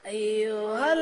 أيها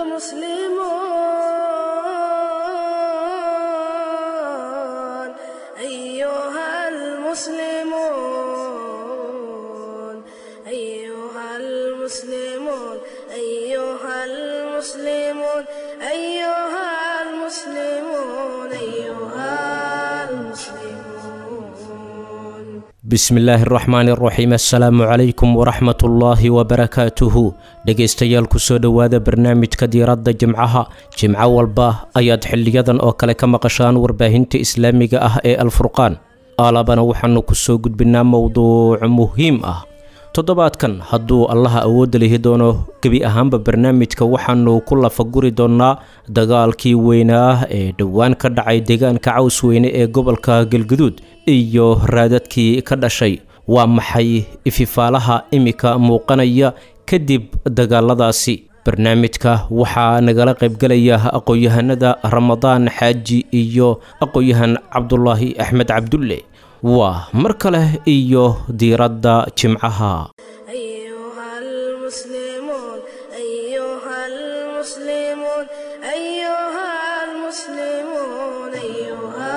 المسلمون أيها المسلمون أيها المسلمون أيها المسلمون أيها المسلمون أيها المسلمون bismillaahi araxmaani araxiim assalaamu calaykum waraxmatullaahi wabarakaatuhu dhegaystayaal kusoo dhowaada barnaamijka diiradda jimcaha jimco walba ayaad xiliyadan oo kale ka maqashaan warbaahinta islaamiga ah ee alfurqaan aalabana waxaanu kusoo gudbinaa mowduuc muhiim ah toddobaadkan hadduu allaha awoodda lihi doono gebi ahaanba barnaamijka waxaanu ku lafaguri doonnaa dagaalkii weynaa ee dhowaan ka dhacay deegaanka caws weyne ee gobolka galguduud iyo raadadkii ka dhashay waa maxay ififaalaha imika muuqanaya kadib dagaaladaasi barnaamijka waxaa nagala qaybgelaya aqoon-yahanada ramadaan xaaji iyo aqoon-yahan cabdulaahi axmed cabdulle waa mar kale iyo diiradda jimcaha أيها المسلمون أيها المسلمون أيها المسلمون أيها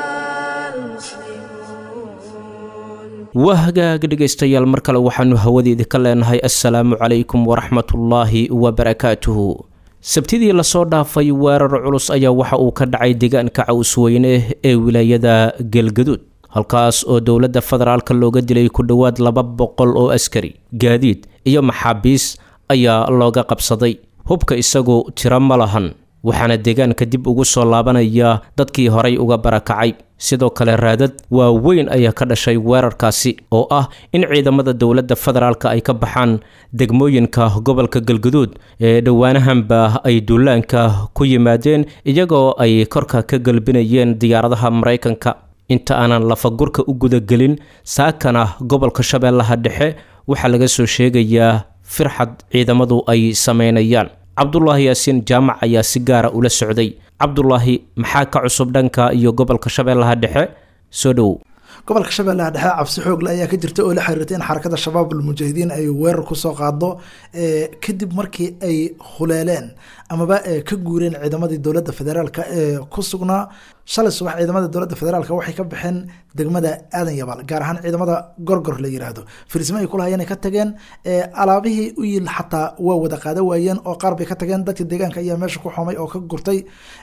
المسلمون waa hagaag dhegaystayaal mar kale waxaanu hawadeeda ka leenahay assalaamu calaykum waraxmatullaahi wabarakaatuhu sabtidii lasoo dhaafay weerar culus ayaa waxa uu ka dhacay deegaanka cawsweyne ee wilaayada galgaduud halkaas oo dowladda federaalka looga dilay ku dhowaad laba boqol oo askari gaadiid iyo maxaabiis ayaa looga qabsaday hubka isagu tiro ma lahan waxaana deegaanka dib ugu soo laabanaya dadkii horay uga barakacay sidoo kale raadad waaweyn ayaa ka dhashay weerarkaasi oo ah in ciidamada dowladda federaalka ay ka baxaan degmooyinka gobolka galguduud ee dhowaanahanba ay duulaanka ku yimaadeen iyagoo ay korka ka galbinayeen diyaaradaha maraykanka inta aanan lafagurka u gudagelin saakana gobolka shabeellaha dhexe waxaa laga soo sheegayaa firxad ciidamadu ay sameynayaan cabdulaahi yaasiin jaamac ayaa si gaara ula socday cabdulaahi maxaa ka cusub dhanka iyo gobolka shabeellaha dhexe soo dhowow gobolka shabeellaha dhexe cabsi xoogle ayaa ka jirta oo la xiriirtay in xarakada shabaab almujaahidiin ay weerar kusoo qaado kadib markii ay huleeleen amaba ka guureen ciidamadii dowladda federaalk ee ku sugnaa shalay subax ciidamada dowladda federaalk waxay ka baxeen degmada aadan yabaal gaar ahaan ciidamada gorgor la yiraahdo filisma ay kulahayeen ay ka tageen alaabihii u yil xataa waa wada qaada waayeen oo qaar bay ka tageen dadka deegaanka ayaa meesha ku xumay oo ka gurtay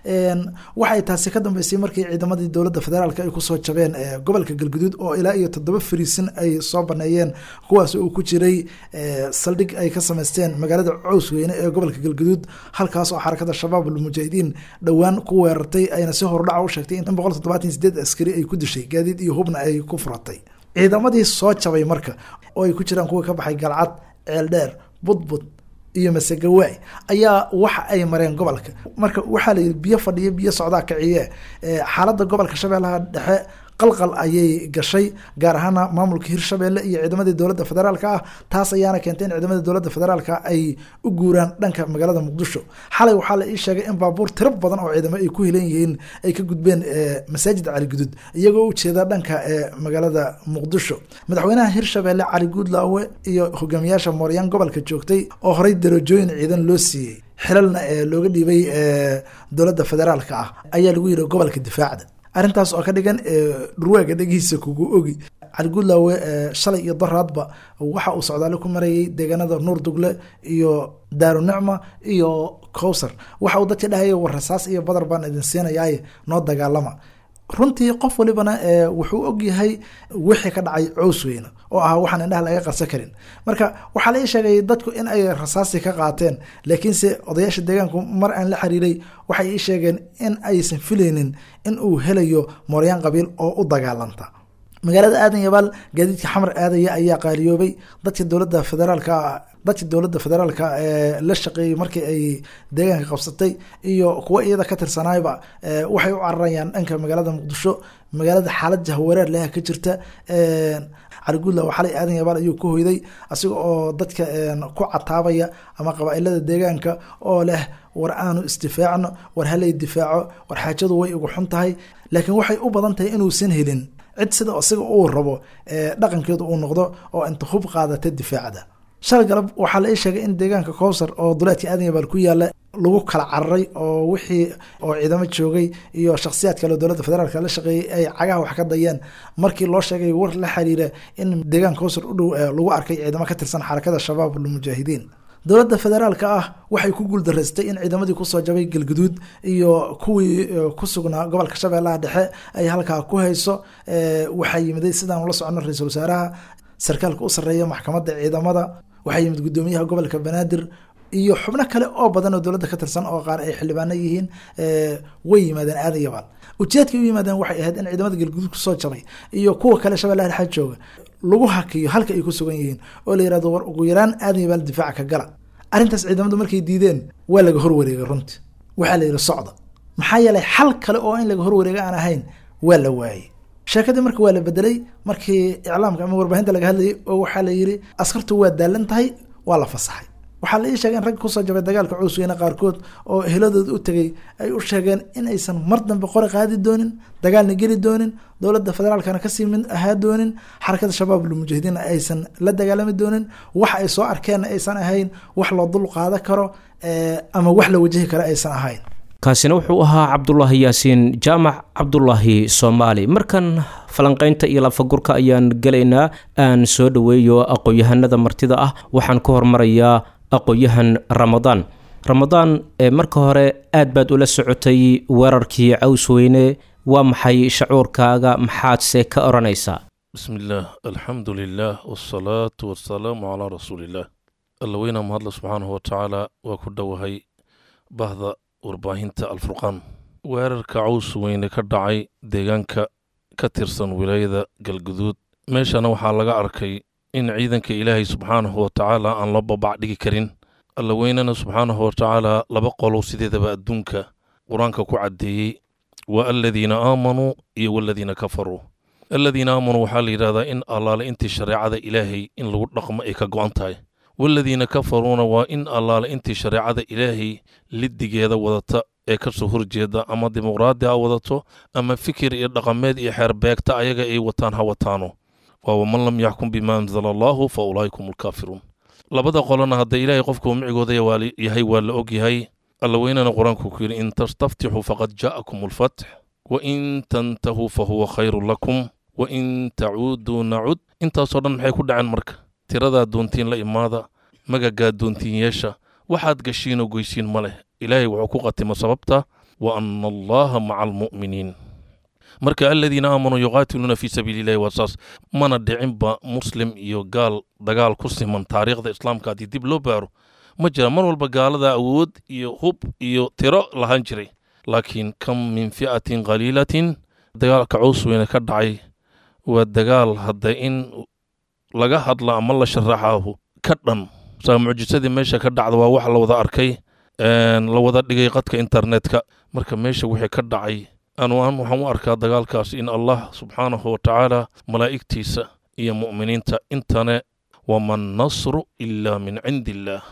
waxay taasi ka dambeysay markii ciidamadii dowladda federaalk ay kusoo jabeen gobolka galguduud oo ilaa iyo toddoba fariisin ay soo baneeyeen kuwaas uu ku jiray saldhig ay ka sameysteen magaalada cowsweyne ee gobolka galguduud halkaas oo xarakada shabaab almujaahidiin dhowaan ku weerartay ayna si hordhaca u sheegtay in boqol toddobaatan sideed askari ay ku dishay gaadiid iyo hubna ay ku furatay ciidamadii soo jabay marka oo ay ku jiraan kuwa ka baxay galcad ceeldheer budbud iyo masegawaay ayaa waxa ay mareen gobolka marka waxaa layidhi biyo fadhiyo biyo socdaa kiciye xaaladda gobolka shabeellaha dhexe qalqal ayay gashay gaar ahaana maamulka hirshabeelle iyo ciidamadii dowladda federaalk ah taas ayaana keentay in ciidamada dowladda federaalk ay u guuraan dhanka magaalada muqdisho xalay waxaa la ii sheegay in baabuur tiro badan oo ciidamo ay ku helan yihiin ay ka gudbeen masaajid cali gudud iyagoo u jeeda dhanka magaalada muqdisho madaxweynaha hirshabeelle cali guudlaawe iyo hogaamiyaasha mooryaan gobolka joogtay oo horey darajooyin ciidan loo siiyey xilalna looga dhiibay dowladda federaalk ah ayaa lagu yidhi gobolka difaacda arrintaas oo ka dhigan dhurwaaga dhegihiisa kugu ogi cali guudlaawe shalay iyo daraadba waxa uu socdaale ku marayay deegaanada nuur dugle iyo daaru nicma iyo cowsar waxa uu dadka dhahaya war rasaas iyo badar baan idin siinayaaye noo dagaalama runtii qof walibana wuxuu ogyahay wixii ka dhacay cows weyne oo ahaa waxaan indhaha laga qarsan karin marka waxaa la ii sheegay dadku in ay rasaasi ka qaateen laakiinse odayaasha deegaanku mar aan la xiriiray waxay ii sheegeen in aysan filaynin in uu helayo mooryaan qabiil oo u dagaalanta magaalada aadan yabaal gaadiidka xamar aadaya ayaa qaaliyoobay dadka dowladda federaalka dadka dowladda federaalka ee la shaqeeyey markii ay deegaanka qabsatay iyo kuwa iyada ka tirsanaayba waxay u cararayaan dhanka magaalada muqdisho magaalada xaalad jahwareer leha ka jirta cali guudla xalay aadan yabaal ayuu ku hoyday asiga oo dadka ku cataabaya ama qabaailada deegaanka oo leh war aanu isdifaacno war halay difaaco war xaajadu way ugu xun tahay laakiin waxay u badan tahay inuusan helin cid sida isaga uu rabo dhaqankeedu uu noqdo oo inta hub qaadata difaacda shalay galab waxaa la ii sheegay in deegaanka kowsar oo duleedka aadanyabal ku yaala lagu kala cararay oo wixii oo ciidamo joogay iyo shakhsiyaad kale oo dowladda federaalk la shaqeeyey ay cagaha wax ka dayeen markii loo sheegay war la xiriira in deegaanka kowsar u dhow lagu arkay ciidamo ka tirsan xarakada shabaab almujaahidiin dowladda federaalka ah waxay ku guuldaraystay in ciidamadii kusoo jabay galguduud iyo kuwii ku sugnaa gobolka shabeellaha dhexe ay halkaa ku hayso waxaa yimiday sidaan ula socono ra-iisul wasaaraha sarkaalka u sarreeya maxkamadda ciidamada waxaa yimid guddoomiyaha gobolka banaadir iyo xubno kale oo badan oo dowladda ka tirsan oo qaar ay xildhibaano yihiin way yimaadeen aadan yabaal ujeedkay u yimaadeen waxay ahayd in ciidamada galguduud kusoo jabay iyo kuwa kale shabeellaha dhexe jooga lagu hakiyo halka ay ku sugan yihiin oo la yirahdo war ugu yaraan aadan yabaal difaaca ka gala arrintaas ciidamadu markay diideen waa laga horwareegay runtii waxaa la yidhi socda maxaa yeelay xal kale oo in laga horwareega aan ahayn waa la waayey sheekadii marka waa la bedelay markii iclaamka ama warbaahinta laga hadlayay oo waxaa la yidhi askartu waa daalan tahay waa la fasaxay waxaa la ii sheegay in ragga kusoo jabay dagaalka cuusweyne qaarkood oo eheladooda u tegay ay u sheegeen in aysan mar dambe qori qaadi doonin dagaalna geli doonin dowladda federaalkana kasii mid ahaa doonin xarakada shabaab lmujaahidiinna aysan la dagaalami doonin wax ay soo arkeenna aysan ahayn wax loo dul qaada karo ama wax la wajahi karo aysan ahayn kaasina wuxuu ahaa cabdulaahi yaasiin jaamac cabdulaahi soomaali markan falanqaynta iyo lafagurka ayaan gelaynaa aan soo dhoweeyo aqoon-yahanada martida ah waxaan ka hormarayaa aqoon-yahan ramadaan ramadaan marka hore aad baad ula socotay weerarkii cawsweyne waa maxay shacuurkaaga maxaadse ka odhanaysaa bismi illaah alxamdu lilaah wsalaatu wasalaamu calaa rasuuliillaah alla weynaa mahadle subxaanahu watacaala waa ku dhowahay bahda warbaahinta alfurqaan weerarka caws weyne ka dhacay deegaanka ka tirsan wilaayada galguduud meeshana waxaa laga arkay in ciidanka ilaahay subxaanahu watacaala aan loo babac dhigi karin alla weynana subxaanahu watacaala laba qolow sideedaba adduunka qur-aanka ku caddeeyey waa aladiina aamanuu iyo waladiina kafaruu aladiina aamanuu waxaa la yidhahdaa in allaale intii shareecada ilaahay in lagu dhaqmo ay ka go'an tahay waladiina kafaruuna waa in allaale intii shareecada ilaahay liddigeeda wadata ee ka soo horjeeda ama dimuqraadi ha wadato ama fikir iyo dhaqameed iyo xeerbeegta ayaga ay wataan ha wataano waa waman lam yaxkum bima anzala allaahu fa ulaa'ikum alkaafiruun labada qolona hadda ilaahay qofkuu micigooda yahay waa la og yahay alla weynana qur-aanku ku yidhi in tastaftixuu faqad jaa'akum alfatx wa in tantahuu fa huwa khayrun lakum wa in tacuuduu nacud intaasoo dhan maxay ku dhaceen marka tiradaa doontiin la imaada magagaa doontiin yeesha waxaad gashiinoo goysiin ma leh ilaahay wuxuu ku qatimo sababta wa anna allaha maca almu'miniin marka aladiina aamanuu yuqaatiluuna fii sabiili illahi waa saas mana dhicinba muslim iyo gaal dagaal ku siman taariikhda islaamka haddii dib loo baaro ma jira mar walba gaalada awood iyo hub iyo tiro lahaan jiray laakiin kam min fi'atin qaliilatin dagaalka caws weyne ka dhacay waa dagaal hadda in laga hadla ama la sharaxaahu ka dhan saa mucjisadii meesha ka dhacda waa wax la wada arkay la wada dhigay qadka internetka marka meesha wixii ka dhacay anuan waxaan u arkaa dagaalkaas in allah subxaanahu watacaala malaa'igtiisa iyo mu'miniinta intane wama nasru ila min cindi illaah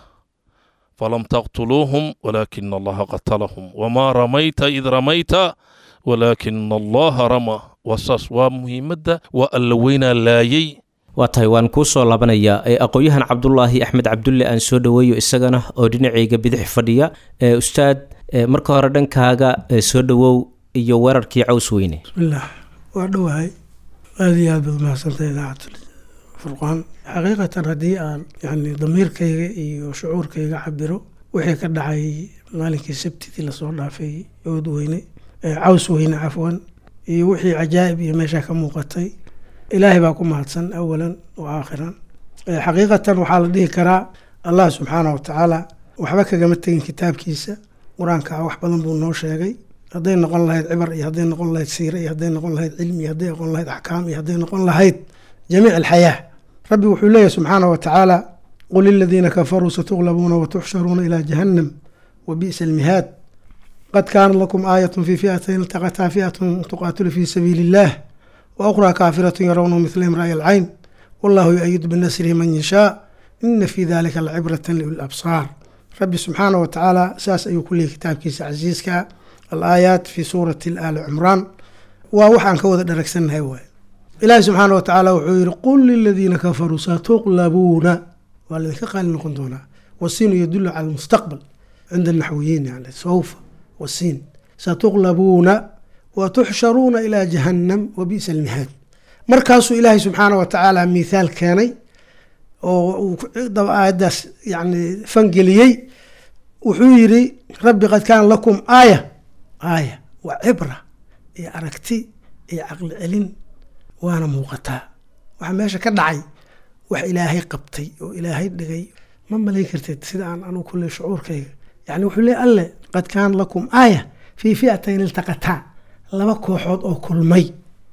falam taqtuluuhum walaakina allaha qatalahum wamaa ramayta id ramayta walaakina allaha rama waa saas waa muhiimadda waa alla weynaa laayay waa tahay waan kuu soo laabanayaa aqoon-yahan cabdulaahi axmed cabdulle aan soo dhoweeyo isagana oo dhinacayga bidix fadhiya ustaad marka hore dhankaaga soo dhowow iyo weerarkii caws weyne bismillaah waa dhowahay aada iyo aad baad mahadsantahay idaacatul furqaan xaqiiqatan haddii aan yani damiirkayga iyo shucuurkayga cabiro wixii ka dhacay maalinkii sabtidii lasoo dhaafay ood weyne caws weyne cafwan iyo wixii cajaa'ib iyo meeshaa ka muuqatay ilaahay baa ku mahadsan awalan wa aakhiran xaqiiqatan waxaa la dhihi karaa allah subxaanah watacaala waxba kagama tegin kitaabkiisa qur-aanka wax badan buu noo sheegay hadday noqon lahayd cibar iyo hadday noqon lahayd siire iyo hadday noqon lahayd cilmi iyo hadday noqon lahayd axkaam iyo hadday noqon lahayd jamiic alxayaa rabbi wuxuu leeyahy subxaanah watacaala qul liladiina kafaruu satuglabuuna watuxsharuuna ilaa jahannam wa bi'sa almihaad qad kaanat lakum aayatun fii fi'atayn iltaqataa fi'atun tuqaatilu fii sabiili illaah وأخرى كافرة يرونه مثلهم رأي العين والله يؤيد بنصره من يشاء إن في ذلك العبرة لأولي الأبصار ربي سبحانه وتعالى ساس أي كل كتاب كيس عزيزك الآيات في سورة الآل عمران ووحان كوذا دركسن هوا إلهي سبحانه وتعالى وحير قل للذين كفروا ستغلبون waa laydinka qaali noqon doonaa wasiinu yadulu cala almustaqbal cinda alnaxwiyiin yani sawfa wasiin satuqlabuuna wa tuxsharuuna ilaa jahannam wa bi'sa almihaad markaasuu ilaahay subxaana wa tacaala mithaal keenay oo uu aayaddaas yani fangeliyey wuxuu yidhi rabbi qad kaana lakum aaya aaya waa cibra iyo aragti iyo caqli celin waana muuqataa waxaa meesha ka dhacay wax ilaahay qabtay oo ilaahay dhigay ma malayn karteed sida aan anugu kulle shucuurkayga yani wuxuu leey alle qad kaana lakum aaya fii fi'atayn iltaqataa laba kooxood oo kulmay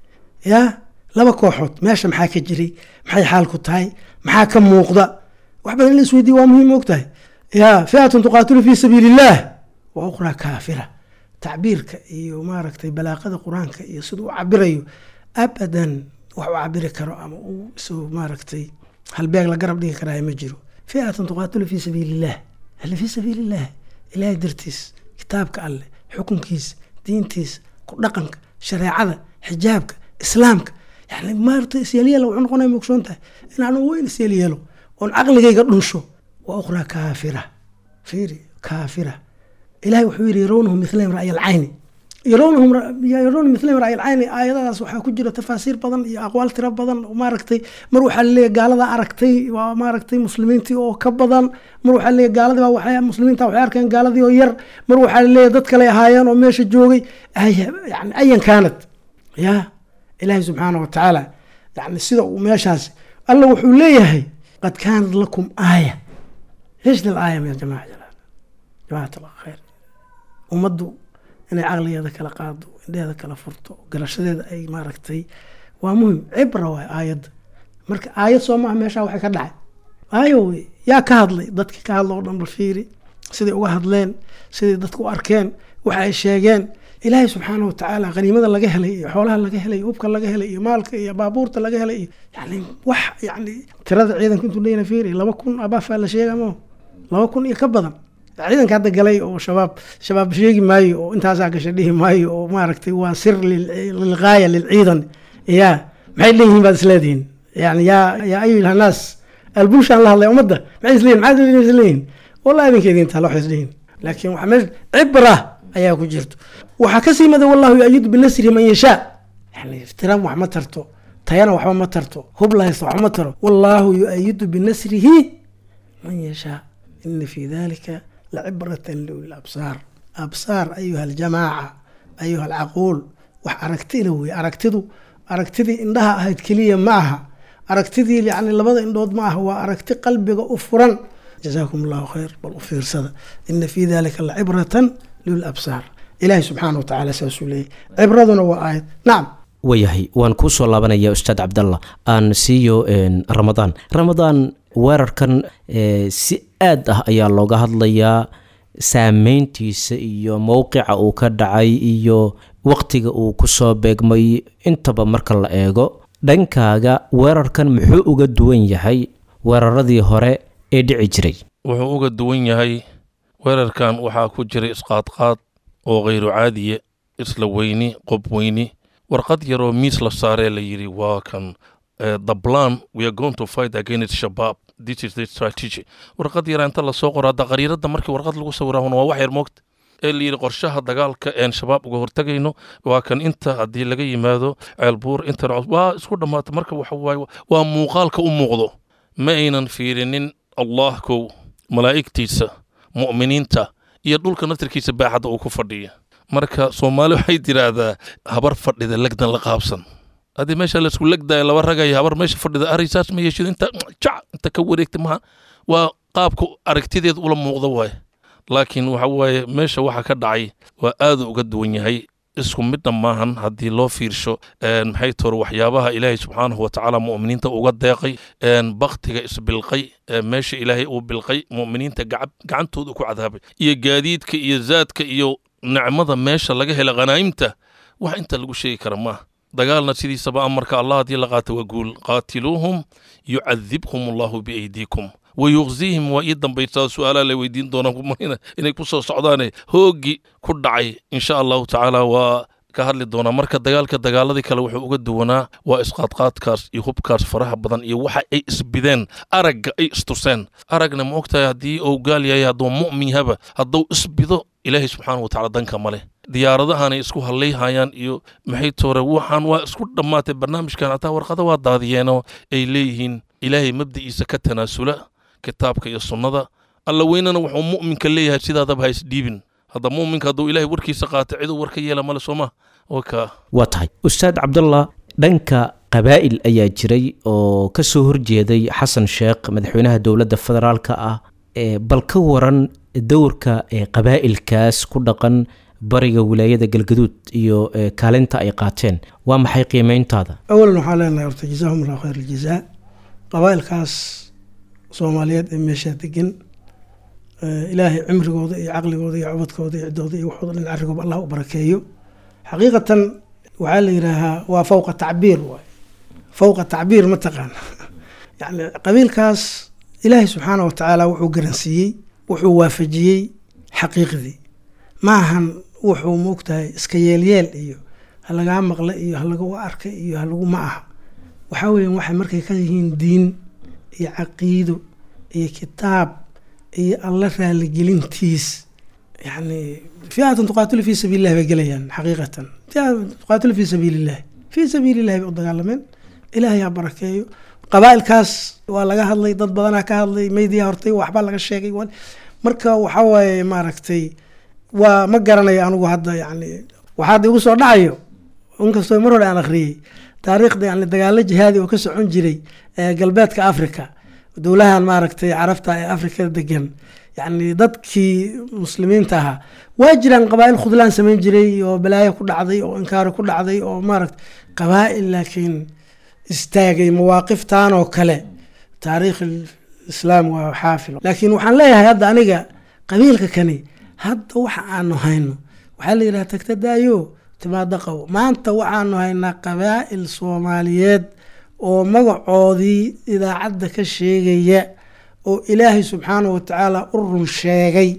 ya laba kooxood meesha maxaa ka jiray maxay xaalku tahay maxaa ka muuqda wax badan in la isweydiye waa muhiim og tahay ya fiatun tuqaatilu fii sabiili illaah wa ukhraa kaafira tacbiirka iyo maaragtay balaaqada qur-aanka iyo siduu u cabirayo abadan wax u cabiri karo ama uu isoo maaragtay halbeeg la garab dhigi karaayo ma jiro fiatun tuqaatilu fii sabiili illah alle fii sabiili illah ilaahay dartiis kitaabka alleh xukunkiisa diintiisa ku dhaqanka shareecada xijaabka islaamka yani maarata isyeelyeelo wuxuu noqonaya mogsoon tahay inaan weyn isyeelyeelo oon caqligayga dhunsho waa ukhraa kaafira fiiri kaafira ilahay wuxuu yidhi yarownahum mihlayn ra'y alcayni yarownahum yarownahum mihlayn ra'y alcayni aayadadaas waxaa ku jira tafaasiir badan iyo aqwaal tiro badan oo maaragtay mar waxaa laleeyahy gaalada aragtay waa maaragtay muslimiintii oo ka badan mar waxaa laleeyahy gaaladii baa waxay muslimiinta waxay arkeen gaaladii oo yar mar waxaa laleeyahy dad kale ahaayeen oo meesha joogay yani ayan kaanad ya ilaahay subxaana wa tacaala yani sida uu meeshaas alla wuxuu leeyahay qad kaanat lakum aaya eeshna alaaya ya jamaca jalaal jamacat allah khayr ummaddu inay caqligeeda kala qaado indheheeda kala furto garashadeeda ay maaragtay waa muhim cibra waay aayadda marka aayad soo maaha meeshaa waxay ka dhacay aayo wey yaa ka hadlay dadkii ka hadla oo dhan bal fiiri siday uga hadleen siday dadku u arkeen waxa ay sheegeen ilaahay subxaana wa tacaala qaniimada laga helay iyo xoolaha laga helay iyo hubka laga helay iyo maalka iyo baabuurta laga helay iyo yani wax yani tirada ciidanka intuu leeyna fiiri laba kun abaafaa la sheega mo laba kun iyo ka badan ciidanka hadda galay oo shabaab shabaab sheegi maayo oo intaasaa gasha dhihi maayo oo maaragtay waa sir lilgaaya lilciidan ya maxay leeyihiin baad isleedihiin yani yaa yaa ayuha naas albuushaan la hadlay ummadda maxay isleeyihin maxaad isleeyihin wallahi idinka idin taala waxay isleeyihin laakiin waxaa meesha cibra ayaa ku jirto waxaa ka sii mada wallahu yu-ayidu binasrihi man yashaa yani iftiraam wax ma tarto tayana waxba ma tarto hub la haysta wax ma taro wallaahu yu-ayidu binasrihi man yashaa ina fi dalika lacibratan liuli absaar absaar ayuha aljamaaca ayuha alcaquul wax aragtila wey aragtidu aragtidii indhaha ahayd keliya ma aha aragtidii yani labada indhood ma aha waa aragti qalbiga u furan jazaakum allahu khayr bal u fiirsada ina fi dalika lacibratan liulabsaar ilaahay subxaana wa tacala saasuu leeyahy cibraduna waa aayad nacam waayahay waan kuu soo laabanaya ustaad cabdallah aan siiyo ramadaan ramadaan weerarkan si aad ah ayaa looga hadlayaa saameyntiisa iyo mowqica uu ka dhacay iyo waqtiga uu kusoo beegmay intaba marka la eego dhankaaga weerarkan muxuu uga duwan yahay weeraradii hore ee dhici jiray wuxuu uga duwan yahay weerarkan waxaa ku jiray isqaadqaad oo khayru caadiye isla weyni qob weyni warqad yaroo miis la saaree la yidhi waa kan the plan we are going to fight against shabaab this is the strategy warqad yara inta lasoo qoro hadda qariiradda markii warqad lagu sawiraahuna waa wax yar moogta ee la yidhi qorshaha dagaalka een shabaab uga hortagayno waa kan inta haddii laga yimaado ceelbuur intan waa isku dhammaata marka waxa waaye waa muuqaalka u muuqdo ma aynan fiirinin allah kow malaa'igtiisa mu'miniinta iyo dhulka naftirkiisa baaxadda uu ku fadhiya marka soomaali waxay tiraahdaa habar fadhida legdan la qaabsan haddii meesha laisku legdaayo laba ragaya habar meesha fadhida arisaas ma yeeshid inta jac inta ka wareegta maha waa qaabka aragtideed ula muuqda waaye laakiin waxa waaye meesha waxa ka dhacay waa aadu uga duwan yahay isku midna maahan haddii loo fiirsho maxay tor waxyaabaha ilaahay subxaanahu watacaala mu'miniinta uga deeqay baktiga isbilqay meesha ilaahay uu bilqay mu'miniinta gacantooda ku cadaabay iyo gaadiidka iyo zaadka iyo nicmada meesha laga hela khanaa'imta wax inta lagu sheegi kara maaha dagaalna sidiisaba amarka allah haddii la qaata waa guul qaatiluuhum yucadibhum allahu biaydiikum wayuqzihim waa ii dambaysaa su-aalaa la weydiin doonaa inay ku soo socdaane hooggii ku dhacay insha allahu tacaala waa ka hadli doonaa marka dagaalka dagaaladii kale wuxuu uga duwanaa waa isqaadqaadkaas iyo hubkaas faraha badan iyo waxa ay isbideen aragga ay istuseen aragna ma ogtahay haddii uu gaal yahay hadduu mu'min yahaba hadduu isbido ilaahay subxaanahu watacaala danka ma leh diyaaradahanay isku hallayhayaan iyo maxay toore waxaan waa isku dhammaatay barnaamijkan hataa warqada waa daadiyeenoo ay leeyihiin ilaahay mabdi'iisa ka tanaasula kitaabka iyo sunnada alla weynana wuxuu mu'minka leeyahay sidaadaba ha isdhiibin hadda mu'minka hadduu ilaahay warkiisa qaato ciduu war ka yeela male sooma waka waa tahay ustaad cabdallah dhanka qabaa'il ayaa jiray oo ka soo horjeeday xasan sheekh madaxweynaha dowladda federaalka ah ee bal ka waran dowrka ee qabaa'ilkaas ku dhaqan bariga wilaayada galgaduud iyo ee, kaalinta ay qaateen waa maxay qiimeyntaada awalan waxaa leenahay horta jazaahum allahu khayr aljazaa qabaa'ilkaas soomaaliyeed ee meeshaa degan eh, ilaahay cimrigooda iyo caqligooda iyo cubadkooda iyo ciddooda iyo waxooda dhan carrigooba allah u barakeeyo xaqiiqatan waxaa la yidhaahaa waa fawqa tacbiir waay fawqa tacbiir ma taqaana yacni qabiilkaas ilaahay subxaana wa tacaala wuxuu garansiiyey wuxuu waafajiyey xaqiiqdii ma ahan wuxuu moogtahay iska yeelyeel iyo ha lagaa maqla iyo ha lagu arka iyo ha lagu ma aha waxaa weeyaan waxay markay ka yihiin diin iyo caqiido iyo kitaab iyo alla raaligelintiis yani fiatan tuqaatilu fi sabiili illahi bay gelayaan xaqiiqatan fiatan tuqaatilu fi sabiili illahi fi sabiili illahi bay u dagaalameen ilaahay ha barakeeyo qabaa'ilkaas waa laga hadlay dad badanaa ka hadlay meydiya hortay waxbaa laga sheegay wa- marka waxaa waaye maaragtay waa ma garanayo anigu hadda yani waxaad igu soo dhacayo inkastoo mar hore aan akhriyey taariikhda yani dagaalo jihaadi oo ka socon jiray ee galbeedka africa dowlahan maaragtay carabta ee africa degan yani dadkii muslimiinta ahaa waa jiraan qabaa'il khudlaan samayn jiray oo balaayo ku dhacday oo inkaari ku dhacday oo maaragta qabaa'il laakiin istaagay mawaaqiftan oo kale taariikh islaam waa xaafil laakiin waxaan leeyahay hadda aniga qabiilka kani hadda waxa aanu hayno waxaa la yidhaha tagta daayo timaado qabo maanta waxaanu haynaa qabaa'il soomaaliyeed oo magacoodii idaacadda ka sheegaya oo ilaahay subxaanahu watacaala u run sheegay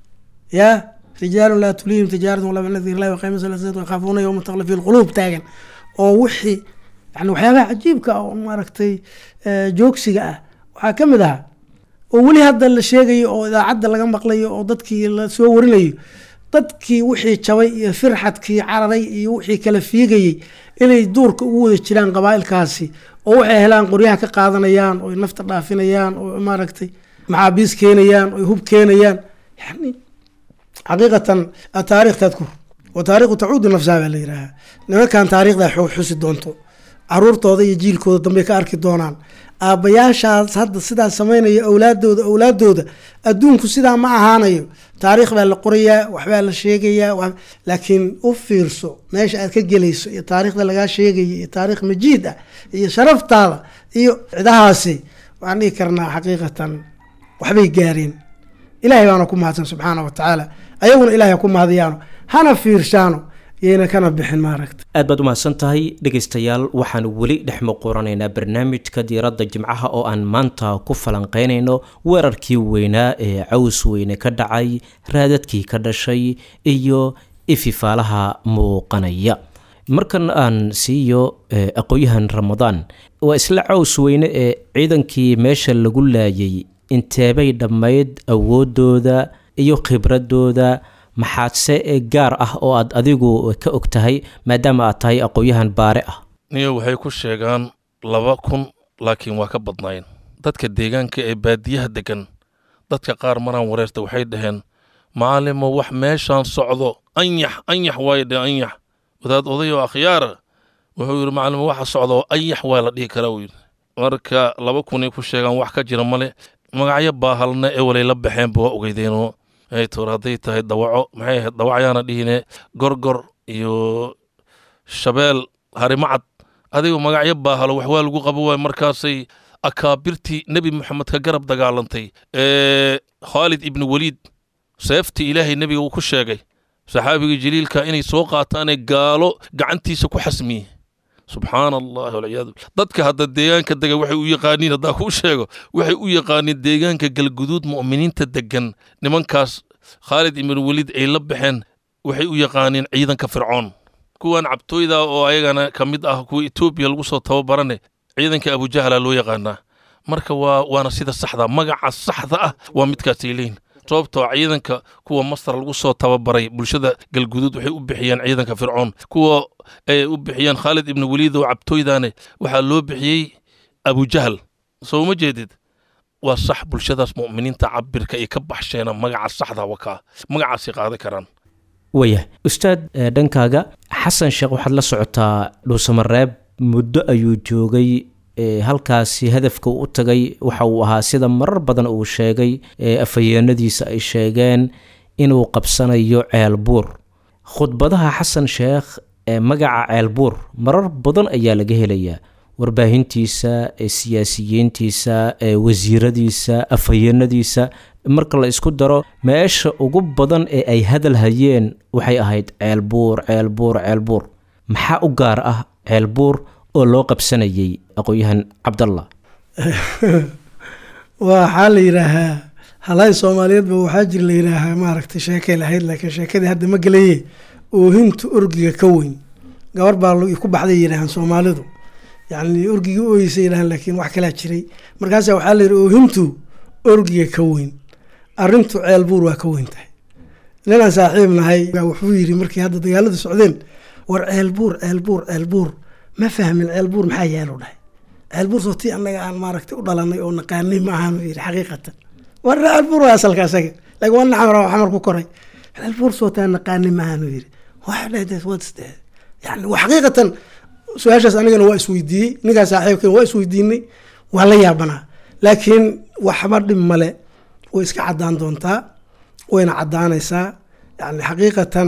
ya rijaalun laa tulihim tijaaratun walaa min dikr illahi waqayma salaat yakaafuuna yowma taqla fi lquluub taagan oo wixii yani waxyaabaha cajiibka ah oo maaragtay eh, joogsiga ah waxaa ka mid ahaa oo weli hadda la sheegayo oo idaacadda laga maqlayo oo dadkii la soo warinayo dadkii wixii jabay iyo firxadkii cararay iyo wixii kala fiigayey inay duurka ugu wada jiraan qabaa'ilkaasi oo waxay helaan qoryaha ka qaadanayaan oo nafta dhaafinayaan oo maaragtay maxaabiis keenayaan oo hub keenayaan yani xaqiiqatan taariikh tadkur wa taariikhu tacuudu nafsaha baa la yidhaahaa nimankan taariikhda xu- xusi doonto caruurtooda iyo jiilkooda dambe ka arki doonaan aabbayaashaas hadda sidaa samaynaya awlaadooda awlaadooda adduunku sidaa ma ahaanayo taariikh baa la qorayaa waxbaa la sheegayaa wax- laakiin u fiirso meesha aad ka gelayso iyo taariikhda lagaa sheegaya iyo taariikh majiid ah iyo sharaftaada iyo cidahaasi waxaan dhihi karnaa xaqiiqatan waxbay gaareen ilaahay baana ku mahadsan subxaana wa tacaala ayaguna ilahay ha ku mahadiyaano hana fiirshaano yayna kana bixin maaragta aad baad u mahadsan tahay dhegaystayaal waxaan weli dhex muquranaynaa barnaamijka diiradda jimcaha oo aan maanta ku falanqeynayno weerarkii weynaa ee caws weyne ka dhacay raadadkii ka dhashay iyo ififaalaha muuqanaya markan aan siiyo eh, aqoonyahan ramadaan waa isla caws weyne ee ciidankii meesha lagu laayay inteebay dhammayd awoodooda iyo khibradooda maxaadse ee gaar ah oo aad adigu ka og tahay maadaama aad tahay aqoonyahan baare ah niyo waxay ku sheegaan laba kun laakiin waa ka badnayn dadka deegaanka ee baadiyaha degan dadka qaar maraan wareerta waxay dhaheen macalimo wax meeshaan socdo anyax anyax waaye dhe anyax wadaad odayoo akhyaara wuxuu yidhi macalimo waxa socdo anyax waa la dhihi karaa uu yidhi marka laba kunay ku sheegaan wax ka jira male magacyo baahalna ee walay la baxeenba waa ogeydeenoo ay toor hadday tahay dawaco maxay ahayd dawacyaana dhihine gorgor iyo shabeel harimacad adigu magacyo baahalo wax waa lagu qabo waay markaasay akaabirtii nebi moxamed ka garab dagaalantay ee khaalid ibnu weliid seeftii ilaahay nebiga uu ku sheegay saxaabigii jaliilka inay soo qaataanee gaalo gacantiisa ku xasmiye subxaana allahi walciyaadu dadka hadda deegaanka dega waxay u yaqaaniin haddaa kuu sheego waxay u yaqaaniin deegaanka galguduud mu'miniinta degan nimankaas khaalid ibnu weliid ay la baxeen waxay u yaqaaniin ciidanka fircoon kuwan cabtooyda oo ayagana ka mid ah kuwa etoobiya lagu soo tababarane ciidanka abujahala loo yaqaanaa marka waa waana sida saxda magaca saxda ah waa midkaasay leeyihin sababtoo ciidanka kuwa masar lagu soo tababaray bulshada galguduud waxay u bixiyeen ciidanka fircoon kuwa ay u bixiyeen khaalid ibnu waliid oo cabtooydane waxaa loo bixiyey abujahal soo ma jeedid waa sax bulshadaas mu'miniinta cabirka ay ka baxsheena magaca saxda wakaa magacaasay qaadan karaan waya ustaad eh, dhankaaga xasan sheekh waxaad la socotaa dhuusamareeb muddo ayuu joogay eh, halkaasi hadafka uu u tagay waxa uu ahaa sida marar badan uu sheegay eh, afhayeenadiisa ay sheegeen inuu qabsanayo ceelbuur khudbadaha xasan sheekh ee magaca ceelbuur marar badan ayaa laga helayaa warbaahintiisa ee siyaasiyiintiisa ee wasiiradiisa afhayeenadiisa marka la isku daro meesha ugu badan ee ay hadal hayeen waxay ahayd ceelbuur ceelbuur ceelbuur maxaa u gaar ah ceelbuur oo loo qabsanayay aqoon-yahan cabdallah waxaa la yidhaahaa halaay soomaaliyeedba waxaa jir la yidhaahaa maaragtay sheekay lahayd laakiin sheekadii hadda ma gelaye oohinta orgiga ka weyn gabar baa lu- ku baxday yidhaahaan soomaalidu yacni orgigii ooyeysa yidhahaan laakiin wax kalaa jiray markaasa waxaa la yidhi oohintu orgiga ka weyn arrintu ceel buur waa ka weyn tahay ninaan saaxiib nahay baa wuxuu yidhi markii hadda dagaaladu socdeen war ceel buur ceel buur ceel buur ma fahmin ceel buur maxaa yeelu dhahay ceel buur soo tii annaga aan maaragtay u dhalanay oo naqaanay ma ahaanu yidhi xaqiiqatan war ceel buur waa asalka asaga laakiin waa naxamar waa xamar ku koray ceel buur soo taa naqaanay ma ahaanu yidhi wax dhahdeed what's that yani waa xaqiiqatan su-aashaas anigana waa isweydiiyey ninkaa saaxiibkan waa isweydiinay waa la yaabanaa laakiin waxba dhib male way iska cadaan doontaa wayna cadaanaysaa yani xaqiiqatan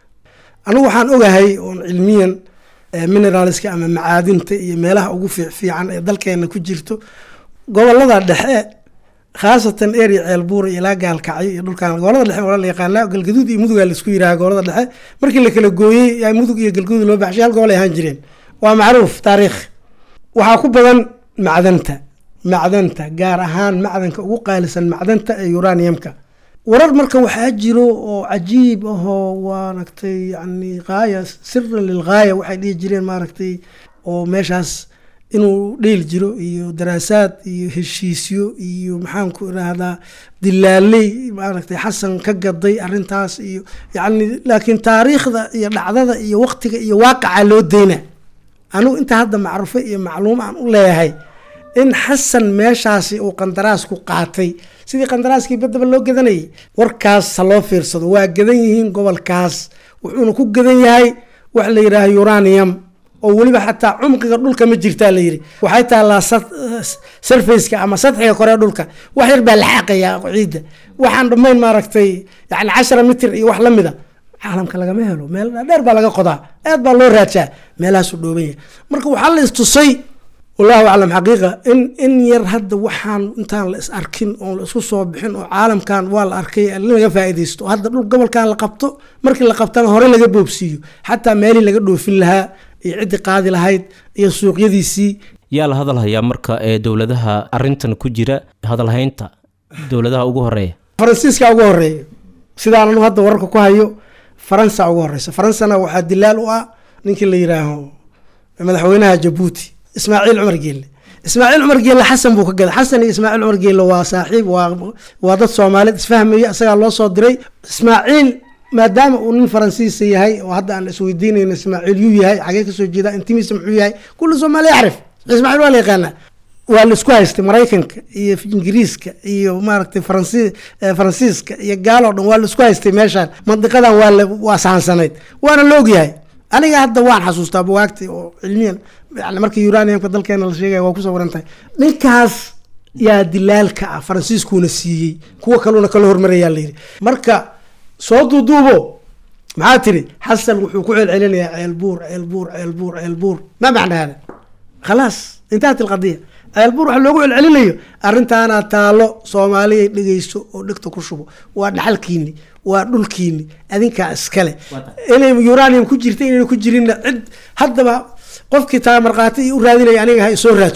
anigu waxaan ogahay oon cilmiyan eh, mineralska ama macaadinta iyo meelaha ugu fiic fiican ee dalkeena ku jirto gobolada dhexe khaasatan area ceelbuura ilaa gaalkacyo iyo dhulkan gobolada dhexe waa la yaqaanaa galgaduud iyo mudugaa laisku yiraha gobolada dhexe markii la kala gooyey yaa mudug iyo galgaduud loo baxshay hal gobol ay ahaan jireen waa macruuf taariikh waxaa ku badan macdanta macdanta gaar ahaan macdanka ugu qaalisan macdanta ee uraniumka warar marka waxaa jiro oo cajiib ahoo maaragtay yani qaaya sira lilgaaya waxay dhihi jireen maaragtay oo meeshaas inuu dheyl jiro iyo daraasaad iyo heshiisyo iyo maxaan ku irahdaa dilaaley maaragtay xasan ka gaday arintaas iyo yani laakiin taariikhda iyo dhacdada iyo waqtiga iyo waaqaca loo deyna anigu inta hadda macruufo iyo macluum aan u leeyahay in xasan meeshaasi uu qandaraas ku qaatay sidii qandaraaskii badaba loo gadanayay warkaas ha loo fiirsado waa gadan yihiin gobolkaas wuxuuna ku gadan yahay wax la yidhaaha uranium oo weliba xataa cumqiga dhulka ma jirtaa la yidhi waxay taallaa surfaceka ama sadxiga kore ee dhulka wax yar baa la xaaqayaa ciidda waxaan dhammayn maaragtay yani cashara mitir iyo wax lamida caalamka lagama helo meel dheer baa laga qodaa aad baa loo raajaa meelahaasuu dhooban yahay marka waxaa la istusay wallahu aclam xaqiiqa in in yar hadda waxaan intaan la is arkin oon la isku soo bixin oo caalamkan waa la arkay in laga faa'iidaysto hadda dhul gobolkan la qabto markii la qabtana hore laga boobsiiyo xataa meelii laga dhoofin lahaa iyo ciddii qaadi lahayd iyo suuqyadiisii yaa la hadalhayaa marka ee dowladaha arintan ku jira hadalhaynta dowladaha ugu horeeya faransiiska ugu horeeya sidaan anu hadda wararka ku hayo faransa ugu horeysa faransana waxaa dilaal u ah ninkii la yidhaaho madaxweynaha jabuuti ismaaciil cumar geelle ismaaciil cumar geelle xasan buu ka gaday xasan iyo ismaaciil cumar geelle waa saaxiib waa waa dad soomaaliyeed isfahmaya isagaa loo soo diray ismaaciil maadaama uu nin faransiisa yahay oo hadda aan isweydiinayno ismaaciil yuu yahay xagee kasoo jeeda intimiisa muxuu yahay kulli soomaali yacrif ismaaciil waa la yaqaanaa waa la isku haystay maraykanka iyo ingiriiska iyo maaragtay faransi faransiiska iyo gaaloo dhan waa la isku haystay meeshaan mandiqadan waa la waa saansanayd waana la ogyahay aniga hadda waan xasuustaa buwaagti oo cilmiyan yani markii uraniumka dalkeena la sheegaya waa kusoo waran tahay ninkaas yaa dilaalka ah faransiiskuuna siiyey kuwa kaluna kala hormarayaa layidhi marka soo duuduubo maxaa tiri xasan wuxuu ku celcelinayaa ceelbuur ceelbuur ceelbuur ceelbuur ma macna hada khalaas intahat ilqadiya ceelbuur waxa loogu celcelinayo arrintaana taalo soomaaliyay dhegeyso oo dhegta ku shubo waa dhaxalkiini waa dhulkiini adinkaa iskale inay uranium ku jirta inayna ku jirinna cid haddaba qofkii taa markhaati iyo u raadinaya aniga ha isoo raajo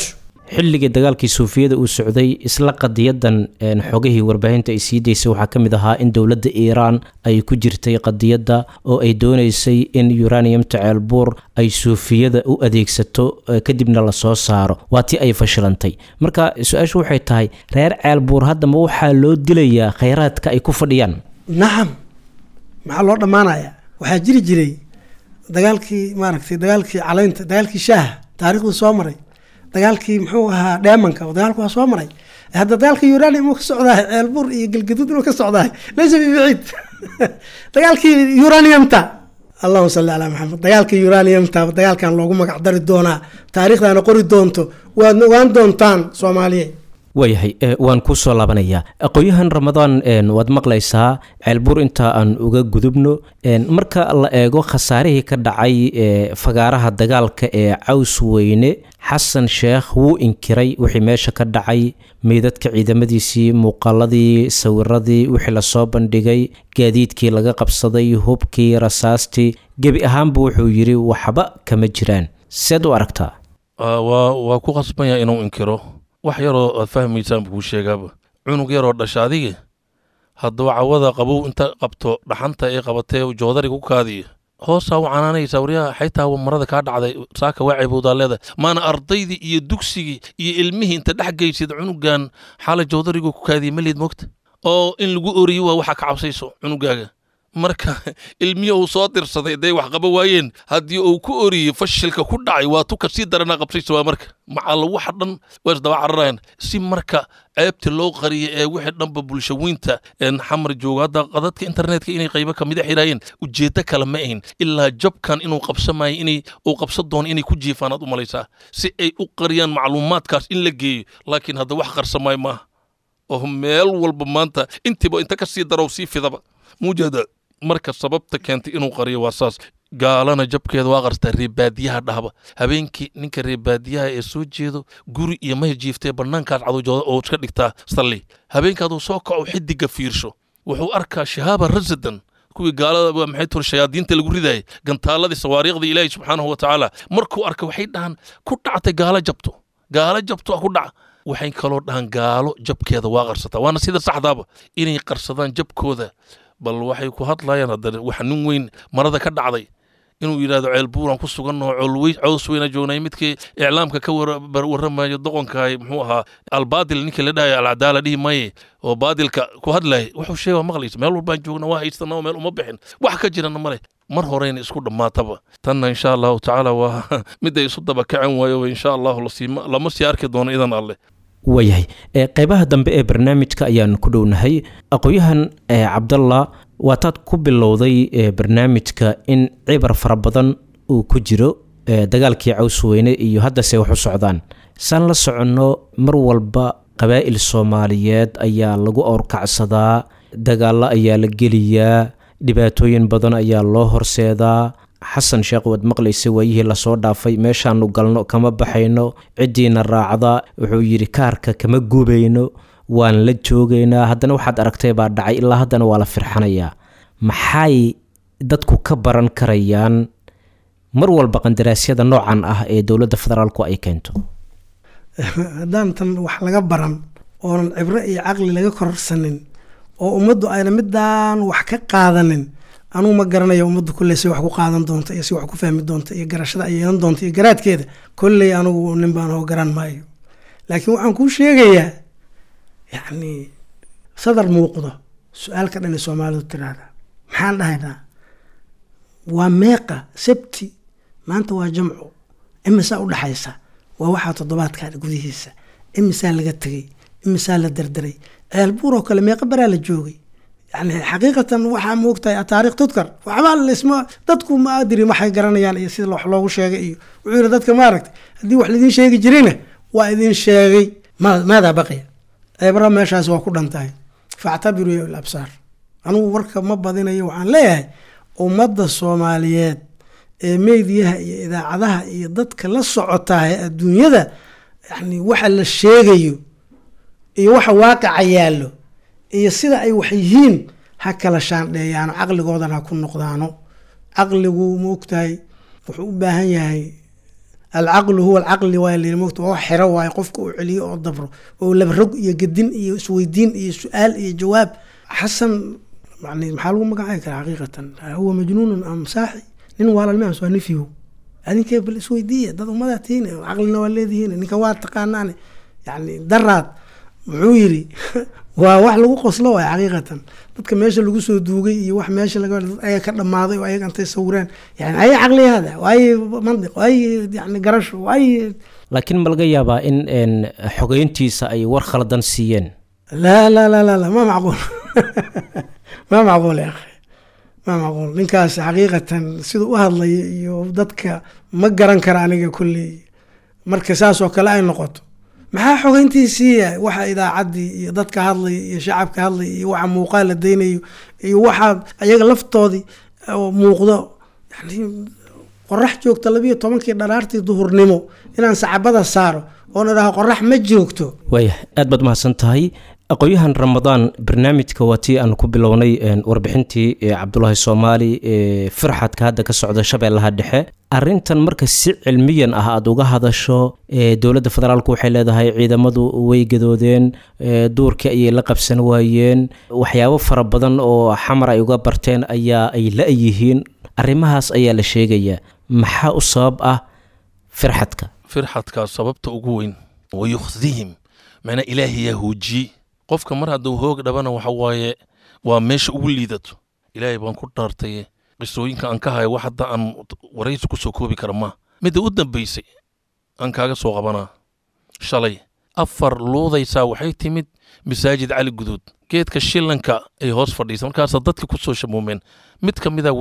xilligii dagaalkii suufiyada uu socday isla qadiyadan xogihii warbaahinta ay sii daysay waxaa ka mid ahaa in dowladda iiraan ay ku jirtay qadiyadda oo ay doonaysay in uraniumta ceelbuur ay suufiyada u adeegsato kadibna lasoo saaro waa tii ay fashilantay marka su-aashu waxay tahay reer ceelbuur haddama waxaa loo dilayaa khayraadka ay ku fadhiyaan nacam maxaa loo dhammaanayaa waxaa jiri jiray dagaalkii maaragtay dagaalkii calaynta dagaalkii shaaha taarikhdu soo maray dagaalkii muxuu ahaa dheemanka oo dagaalku waa soo maray hadda dagaalka uranium uu ka socdahay ceelbur iyo galgaduud inuu ka socdahay laysa bibaciid dagaalkii uraniumta allahuma salli calaa maxamed dagaalkii uraniumta dagaalkan loogu magac dari doonaa taariikhdaana qori doonto waadna ogaan doontaan soomaaliye waayahay waan kuu soo laabanayaa aqoon-yahan ramadaan waad maqlaysaa ceelbuur inta aan uga gudubno marka la eego khasaarihii ka dhacay fagaaraha dagaalka ee caws weyne xasan sheekh wuu inkiray wixii meesha ka dhacay meydadka ciidamadiisii muuqaaladii sawiradii wixii lasoo bandhigay gaadiidkii laga qabsaday hubkii rasaastii gebi ahaanba wuxuu yidhi waxba kama jiraan seed u aragtaa waa ku qasbanya inuu inkiro wax yaroo aad fahmaysaan buu kuu sheegaaba cunug yaroo dhasha adiga hadduu cawada qabow inta qabto dhaxanta ee qabatee joodariga ku kaadiya hoosaa u canaanaysaa waryaha xaytaa marada kaa dhacday saaka waa ceebowdaa leedahay maana ardaydii iyo dugsigii iyo ilmihii inta dhex geysid cunugan xaala joodarigu ku kaadiya maleed moogta oo in lagu oriyo waa waxa ka cabsayso cunugaaga marka ilmihi uu soo dirsaday day wax qaba waayeen haddii uu ku oriyey fashilka ku dhacay waa tu kasii darana qabsaysa waa marka macalla waxa dhan waa isdaba cararayan si marka ceebta loo qariya ee wixii dhanba bulshaweynta xamar joogo hadda qadadka internetka inay qaybo kamida xiraayeen ujeeddo kale ma ahin ilaa jabkan inuu qabsamayo inay uu qabsan doono inay ku jiifaan aad u malaysaa si ay u qariyaan macluumaadkaas in la geeyo laakiin hadda wax qarsamaayo maaha oo meel walba maanta intiiba inta kasii darow sii fidaba muujahda marka sababta keentay inuu qariyo waa saas gaalana jabkeeda waa qarstaa reebaadiyaha dhahba habeenkii ninka reebaadiyaha ee soo jeedo guri iyo maya jiiftee bannaankaas cadowjooda oo iska dhigtaa salli habeenkaaduu soo kaco xidiga fiirsho wuxuu arkaa shahaaba rasadan kuwii gaalada maxay tur shayaadiinta lagu ridayay gantaaladii sawaariikhda ilaahi subxaanahu wa tacaala markuu arka waxay dhahaan ku dhactay gaalo jabto gaalo jabto ku dhaca waxay kaloo dhahaan gaalo jabkeeda waa qarsataa waana sida saxdaaba inay qarsadaan jabkooda bal waxay ku hadlayaan haddana wax nin weyn marada ka dhacday inuu yidhahdo ceel buuran ku sugannaho colwey cows weyna joognay midkii iclaamka ka warramayo doqonkahay muxuu ahaa albaadil ninkii la dhahayo alcadaala dhihi maye oo baadilka ku hadlayay wuxuu sheega maqlaysa meel walbaan joogna waa haysana oo meel uma bixin wax ka jirana male mar horeyna isku dhammaataba tanna insha allahu tacaala waa miday isu daba kacen waayo insha allahu lama sii arki doono idan alleh waayahay qeybaha dambe ee barnaamijka ayaan ku dhownahay aqoon-yahan cabdalla waataad ku bilowday barnaamijka in cibar fara badan uu ku jiro dagaalkii cawsweyne iyo haddase wax u socdaan saan la soconno mar walba qabaa'il soomaaliyeed ayaa lagu owrkacsadaa dagaallo ayaa la geliyaa dhibaatooyin badan ayaa loo horseedaa xasan sheekh waad maqlaysa waayihii lasoo dhaafay meeshaanu galno kama baxayno ciddiina raacda wuxuu yidhi kaarka kama gubayno waan la joogaynaa haddana waxaad aragtay baa dhacay ilaa haddana waa la firxanayaa maxay dadku ka baran karayaan mar walba qandaraasyada noocan ah ee dowladda federaalku ay keento haddaan tan wax laga baran oonan cibro iyo caqli laga kororsanin oo ummaddu ayna midaan wax ka qaadanin anugu ma garanayo ummaddu kolley si wax ku qaadan doonta iyo si wax ku fahmi doonta iyo garashada ay yeelan doonta iyo garaadkeeda kolley anugu nin baan hoo garan maayo laakiin waxaan kuu sheegayaa yacni sadar muuqdo su-aalka dhan ee soomaalidu tiraahda maxaan dhahaynaa waa meeqa sabti maanta waa jamco imisaa u dhaxaysa waa waxaa toddobaadkan gudihiisa imisaa laga tegey imisaa la derderay ceelbuur oo kale meeqa baraa la joogay yani xaqiiqatan waxaa moogtahay taarikh tudkar waxbaa laisma dadku ma adiri waxay garanayaan iyo sida wax loogu sheegay iyo wuxuu yidhi dadka maaragtay haddii wax laidin sheegi jirayna waa idin sheegay maadaa baqiya ceebra meeshaas waa ku dhantahay factabiruu ya absaar anugu warka ma badinayo waxaan leeyahay ummadda soomaaliyeed ee meediyaha iyo idaacadaha iyo dadka la socotaa ee adduunyada yani waxa la sheegayo iyo waxa waaqica yaallo iyo sida ay wax yihiin ha kala shaandheeyaano caqligoodan ha ku noqdaano caqligu ma ogtahay wuxuu u baahan yahay alcaqlu huwa alcaqli waa layiri mogta waa wax xero waaye qofka uu celiyo oo dabro oo labarog iyo gedin iyo isweydiin iyo su-aal iyo jawaab xasan yani maxaa lagu magacaabi karaa xaqiiqatan huwa majnuunun am saaxi nin waalalme waa nifiyo adinkee bal isweydiiya dad ummadaa tihiin caqlina waa leedihiin ninka waa taqaanaane yani daraad muxuu yiri waa wax lagu qoslo waay xaqiiqatan dadka meesha lagu soo duugay iyo wax meesha laga dad ayaga ka dhamaaday oo ayaga intay sawireen yani ay caqli hada waaye mandiq waaye yani garasho waaye laakiin ma laga yaabaa in n xogeyntiisa ay war khaladan siiyeen لا لا لا لا لا ما معقول ما معقول يا اخي ما معقول ninkaas xaqiiqatan siduu u hadlaya iyo dadka ma garan kara aniga kulley marka saas oo kale ay noqoto maxaa xogeyntiisiiya waxa idaacaddii iyo dadka hadlaya iyo shacabka hadlaya iyo waxa muuqaal la daynayo iyo waxa ayaga laftoodii oo muuqdo yani qorax joogta labiyo tobankii dharaartii duhurnimo inaan sacabada saaro oon idhaho qorax ma joogto waaya aad baad mahadsan tahay aqoon-yahan ramadaan barnaamijka waa tii aan ku bilownay warbixintii cabdulaahi soomaali ee firxadka hadda ka socda shabeellaha dhexe arintan marka si cilmiyan ah aada uga hadasho dowladda federaalk waxay leedahay ciidamadu way gadoodeen duurkii ayay la qabsan waayeen waxyaabo fara badan oo xamar ay uga barteen ayaa ay la-yihiin arrimahaas ayaa la sheegayaa maxaa u sabab ah firxadka firxadkaa sababta ugu weyn wayukhdihim macnaa ilaahay yaa hoojiyey qofka mar hadduu hoog dhabana waxa waaye waa meesha ugu liidato ilaahay baan ku dhaartaye qisooyinka aan ka hayo wax hadda aan waraysi ku soo koobi kara maa midda u dambaysay aan kaaga soo qabanaa shalay afar luudaysaa waxay timid masaajid cali guduud geedka shillanka ay hoos fadhiisa markaasaa dadka ku soo shamuumeen mid ka mida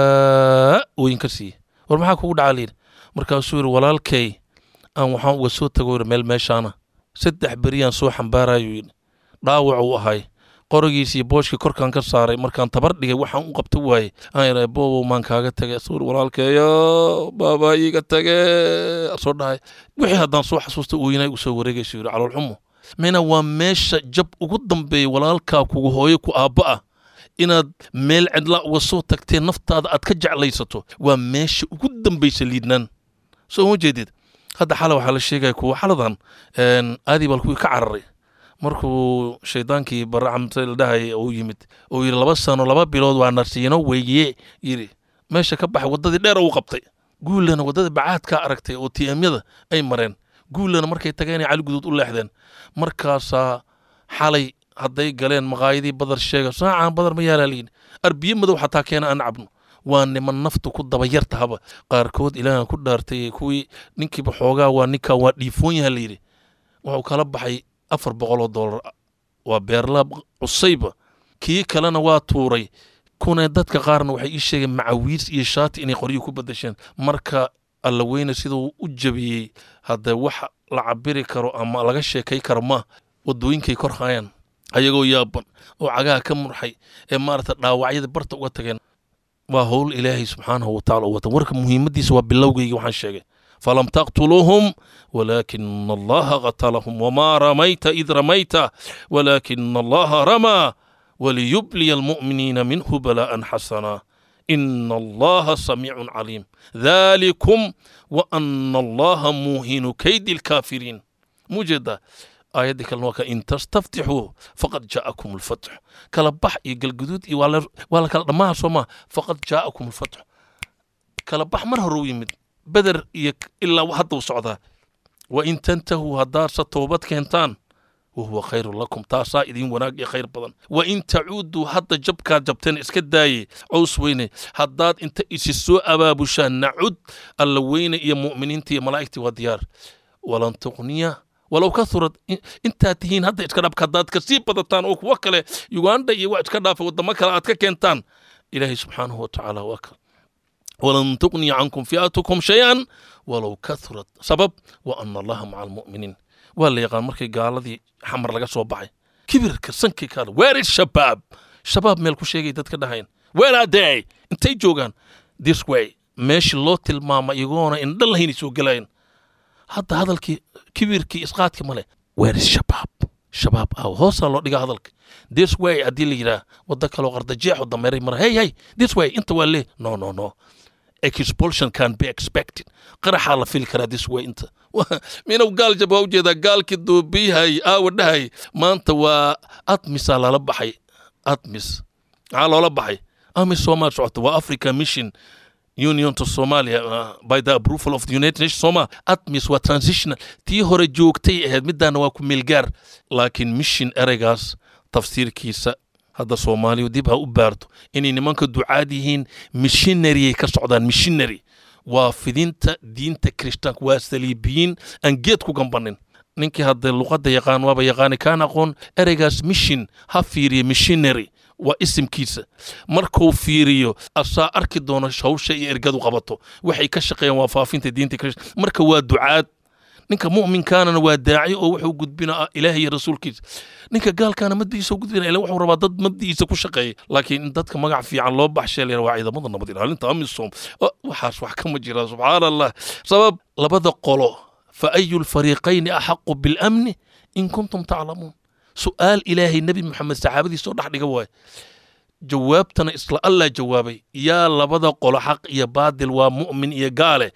wabaa ooyin ka siiye war maxaa kugu dhacaa layidhi markaasuu yidhi walaalkay aan waxaan uga soo tago yidhi meel meeshaana saddex beriyaan soo xambaarayuu yidhi dhaawac uu ahay qorigiis iyo booshkii korkaan ka saaray markaan tabar dhigay waxaan u qabta waaye aan yidhahay boobow maan kaaga tagay suur walaalkeeyo baabaa iiga tage soo dhahay wixii haddaan soo xasuusta ooyinay u soo wareegayso yidhi caloolxumo mina waa meesha jab ugu dambeeya walaalkaa kugu hooyo ku aabba ah inaad meel cidlaa uga soo tagtee naftaada aad ka jeclaysato waa meesha ugu dambaysa liidnaan soo ma jeedid hadda xala waxaa la sheegaya kuwa xaladan aadii bal kuwii ka cararay markuu shaydaankii baracamte la dhahaya uu yimid uu yidhi laba sano laba bilood waa narsiino weeye yidhi meesha ka baxay waddadii dheer uu qabtay guullana waddada bacaadkaa aragtay oo tiamyada ay mareen guullana markay tageenay cali guduud u leexdeen markaasaa xalay hadday galeen maqaayadii badar sheega saacaan badar ma yaalaa layidhi arbiye madow xataa keena aan cabno waa niman naftu ku dabayartahaba qaarkood ilaahan ku dhaartay kuwii ninkiiba xoogaa waa ninkaa waa dhiifoon yaha layidhi wuxuu kala baxay afar boqoloo doolar waa beerlaab cusayba kii kalena waa tuuray kuna dadka qaarna waxay ii sheegeen macawiis iyo shaati inay qoryo ku badasheen marka alla weyne siduu u jabiyey haddee wax la cabiri karo ama laga sheekay karo ma wadooyinkay kor hayaan ayagoo yaaban oo cagaha ka murxay ee maarata dhaawacyada barta uga tageen waa howl ilaahay subxaanahu wataala u wata warka muhiimaddiisa waa bilowgayga waxaan sheegay falam taqtuluuhum walaakina allaha qatalahum wamaa ramayta id ramayta walaakina allaha ramaa waliyubliya almu'miniina minhu balaa'an xasanaa ina allaha samiicun caliim dhalikum waana allaha muuhinu kaydi alkaafiriin muu jeedaa aayaddii kalena waa ka in tastaftixuu faqad jaa'akum alfatx kala bax iyo galguduud iyo waa la kala dhammaha soo maa faqad jaa'akum alfatx kala bax mar hore u yimid beder iyo ilaa hadda u socdaa wa in tantahuu haddaadse toobad keentaan wahuwa khayrun lakum taasaa idin wanaag iyo khayr badan wa in tacuuduu hadda jabkaad jabteen iska daaye cows weyne haddaad inta isi soo abaabushaan nacud alla weyne iyo mu'miniinta iyo malaa'igtii waa diyaar walan tuqniya walow ka hurad intaad tihiin hadda iska dhaafka haddaad kasii badataan oo kuwo kale uganda iyo wax iska dhaafa waddamo kale aad ka keentaan ilaahay subxaanahu watacaala waa ka walan tuqniya cankum fi'atukum shay-an walow kahurat sabab wa ana allaha maca almu'miniin waa la yaqaan markay gaaladii xamar laga soo baxay kibirka sankii kaale weeri shabaab shabaab meel ku sheegay dadka dhahayn weeraadey intay joogaan this way meeshii loo tilmaama iyagoona indha lahaynay soo gelayan hadda hadalkii kibirkii isqaadkii male weeri shabaab shabaab aw hoosaa loo dhigaa hadalka this way haddii la yidhaah waddo kaloo qardajeexo dameeray mara hey hey this way inta waa lee no no no expulsion can be expected qaraxaa la fili karaa this way inta minow gaal jab waa ujeedaa gaalkii duubiyahay aawa dhahay maanta waa admisaa lala baxay admis maxaa loola baxay amis soomaal socota waa africa mission union to somalia uh, by the approval of the united nations soma admis waa transitional tii hore joogtay ahayd midaana waa ku meelgaar laakiin mission ereygaas tafsiirkiisa hadda soomaaliyu dib ha u baarto inay nimanka ducaad yihiin missionaryyay ka socdaan missionary waa fidinta diinta kirishtaanka waa saliibiyiin aan geed ku gambanin ninkii hadda luqadda yaqaan waaba yaqaani kaan aqoon ereygaas mission ha fiiriya missionary waa isimkiisa markuu fiiriyo asaa arki doono hawsha iyo ergadu qabato waxay ka shaqeeyaan waa faafinta diinta kirist marka waa ducaad ninka mu'minkaanana waa daaci oo wuxuu gudbina ilaah iyo rasuulkiisa ninka gaalkaana madiisa gudbina ila wuxuu rabaa dad madiisa ku shaqeeya laakiin in dadka magac fiican loo baxshay la waa ciidamada nabad ilaalinta amisom waxaas wax kama jira subxaan allah sabab labada qolo fa ayu lfariiqayni axaqu bilamni in kuntum taclamuun su'aal ilaahay nebi moxamed saxaabadiisa oo dhex dhiga waaye jawaabtana isla allah jawaabay yaa labada qolo xaq iyo baadil waa mu'min iyo gaale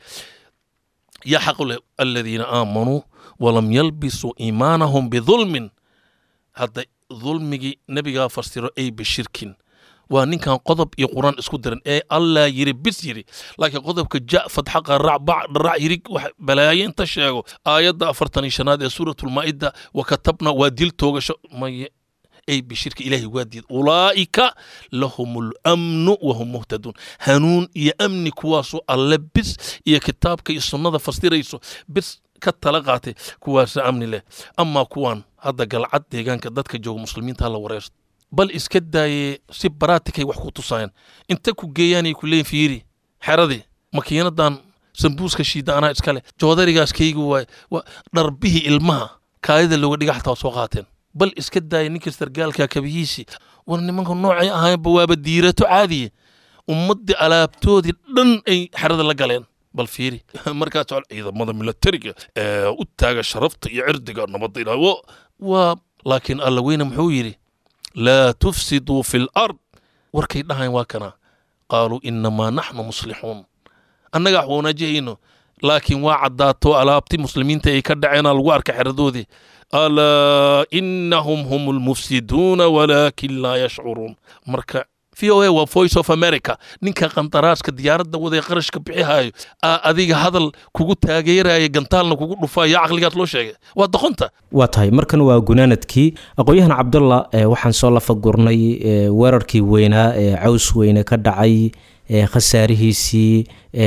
yaa xaq leh aladiina aamanuu walam yalbisuu iimaanahum bidulmin hadda dulmigii nebigaa fasiro ay bishirkin waa ninkan qodob iyo quraan isku diran ee allah yiri bis yiri laakiin qodobka ja fadxaqa rac bac dharac yirig wax balaayo inta sheego aayadda afartan iyo shanaad ee suuratulmaa'ida wa katabna waa dil toogasho maye ay bishirka ilaahay waa diid ulaa'ika lahum lamnu wahum muhtaduun hanuun iyo amni kuwaasoo alle bis iyo kitaabka iyo sunnada fasirayso bis ka tala qaatay kuwaasa amni leh amaa kuwaan hadda galcad deegaanka dadka jooga muslimiinta hala wareerto bal iska daaye si baraatikay wax ku tusaayaan inta ku geeyaanay ku leeyin fiiri xeradii makiinadan sambuuska shiida anaa iskale joodarigaas kaygi waaye dharbihii ilmaha kaadida looga dhiga xataa waa soo qaateen bal iska daaya ninka sargaalka kabihiisii war nimanka noocay ahaynba waaba diirato caadiye ummaddii alaabtoodii dhan ay xerada la galeen bal fiiri markaa socol ciidamada milatariga ee u taaga sharafta iyo cirdiga nabadda ilaa waa laakiin alla weyne muxuu yidhi laa tufsiduu fi lard warkay dhahayn waa kana qaaluu inamaa naxnu muslixuun annaga wax wanaajihayno laakiin waa caddaato alaabti muslimiinta ay ka dhaceenaa lagu arka xeradoodii alaa inahum hum lmufsiduuna walaakin laa yashcuruun marka v o a waa voice of america ninka qandaraaska diyaaradda waday qarashka bixihaayo aa adiga hadal kugu taageeraya gantaalna kugu dhufaayo caqligaas loo sheegay waa doqonta waa tahay markan waa gunaanadkii aqoon-yahan cabdullah waxaan soo lafagurnay weerarkii weynaa ee caws weyne ka dhacay khasaarihiisii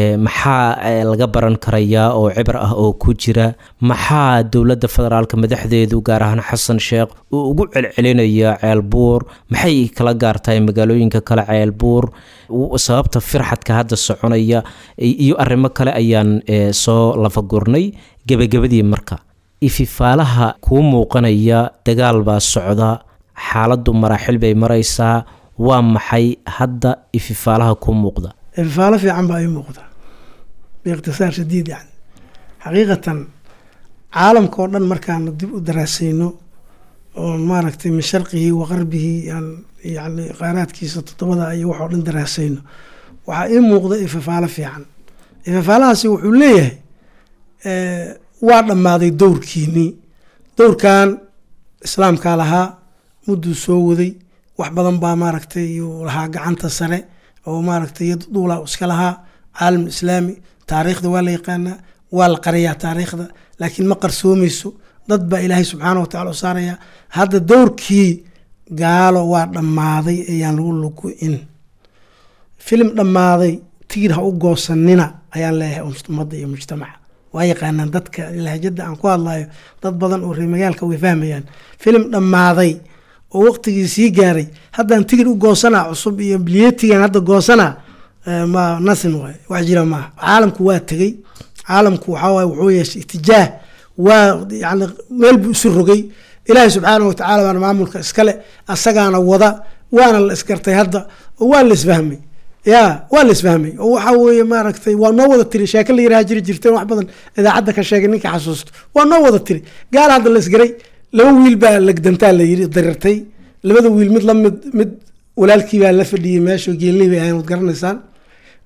maxaa laga baran karayaa oo cibr ah oo ku jira maxaa dowladda federaalka madaxdeedu gaar ahaan xasan sheekh uu ugu celcelinaya ceelbuur maxay kala gaartahay magaalooyinka kale ceelbuur sababta firxadka hadda soconaya iyo arrimo kale ayaan soo lafagurnay gebagabadii marka ififaalaha kuu muuqanaya dagaal baa socda xaaladdu maraaxil bay maraysaa waa maxay hadda ififaalaha kuu muuqda ififaalo fiican baa ii muuqda biikhtisaar shadiid yani xaqiiqatan caalamka oo dhan markaanu dib u daraasayno oo maaragtay min sharqihii wa qarbihii yani qaaraadkiisa toddobada iyo waxoo dhan daraasayno waxaa ii muuqda ififaalo fiican ififaalahaasi wuxuu leeyahay waa dhammaaday dowrkiinii dowrkan islaamkaa lahaa mudduu soo waday wax badan baa maaragtay yuu lahaa gacanta sare oo maaragtay yad duula iska lahaa caalam islaami taariikhda waa la yaqaanaa waa la qariyaa taariikhda laakiin ma qarsoomayso dad baa ilaahay subxaana watacala u saaraya hadda dowrkii gaalo waa dhammaaday ayaan lagu lugu-in filim dhammaaday tiir ha u goosanina ayaan leeyahay ummadda iyo mujtamaca waa yaqaanaan dadka lahjada aan ku hadlayo dad badan oo reemagaalka way fahmayaan filim dhammaaday oo waqtigii sii gaaray haddaan tigir u goosanaa cusub iyo biliyetigan hadda goosanaa ma nasin waay wax jira maaha caalamku waa tegey caalamku waxaawaay wuxuu yeeshay itijaah waa yani meel buu isu rogay ilaahay subxaana watacaala baana maamulka iskale asagaana wada waana la isgartay hadda oo waa la isfahmay ya waa la isfahmay oo waxa weeye maaragtay waa noo wada tiri sheeke la yiraha jiri jirteen wax badan idaacadda ka sheegay ninka xasuusto waa noo wada tiri gaal hadda la isgaray laba wiil baa legdantaa la yiri darirtay labada wiil mid lamid mid walaalkii baa la fadhiyey meesha geelnii bay ahayn wad garanaysaan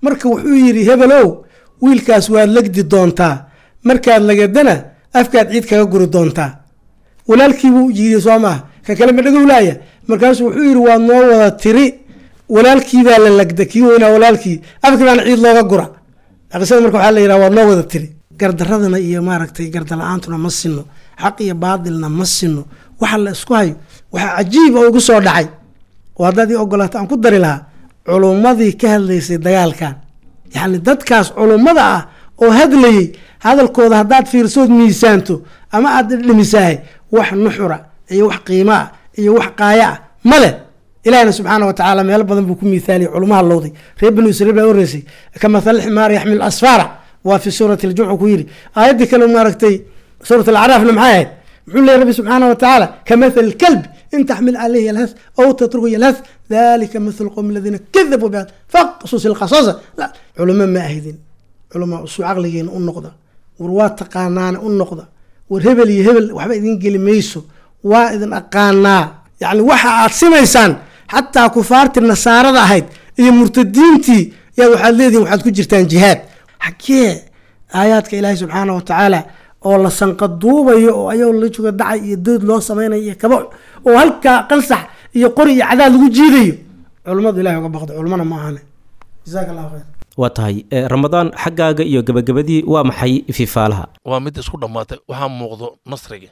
marka wuxuu yidhi hebelow wiilkaas waad legdi doontaa markaad lagadana afkaad ciid kaga guri doontaa walaalkiibuu yidhi soo maaha ka kale ma dhagowlaaya markaasuu wuxuu yidhi waad noo wada tiri walaalkiibaa la lagda kii weynaa walaalkii afkii baana ciid looga gura qisada marka waxaa la yidhaha waad noo wada tiri gardaradana iyo maaragtay gardala-aantuna ma sino xaq iyo baadilna ma sino waxa la isku hayo waxaa cajiib oo igu soo dhacay oo haddaad ii ogolaato aan ku dari lahaa culummadii ka hadlaysay dagaalkan yacni dadkaas culummada ah oo hadlayey hadalkooda haddaad fiirsood miisaanto ama aad dhimisahay wax nuxura iyo wax qiimo ah iyo wax qaaya ah ma leh ilahina subxaana wa tacaala meelo badan buu ku miithaaliyay culumaha lowday reer banu israiil baa horeysay ka mathal ximaar yaxmil asfaara waa fi suurati aljumca ku yidhi aayaddii kale maaragtay suurat alacraafna maxay ahayd muxuu leeyahy rabbi subxaana wa tacaala ka mathal kalb in taxmil calayhi yalhas aw tatruku yalhas dalika mathalu qowmi aladiina kadabuu biha faqsus ilqasasa la culamo ma ahidin culamaa usuu caqligeena u noqda war waa taqaanaane u noqda war hebel iyo hebel waxba idin geli mayso waa idin aqaanaa yacni waxa aad simaysaan xataa kufaartii nasaarada ahayd iyo murtadiintii yaa waxaad leedihin waxaad ku jirtaan jihaad xagee aayaadka ilaahi subxaana wa tacaala oo la sanqaduubayo oo ayagoo la jooga dacay iyo dood loo samaynayo iyo kaba oo halkaa qansax iyo qori iyo cadaad lagu jiidayo culummadu ilahi uga baqdo culmana ma ahane jasaaka allahu khayr waa tahay eh, ramadaan xaggaaga iyo gabagabadii waa maxay fifaalaha waa mid isku dhammaatay waxaa muuqdo nasriga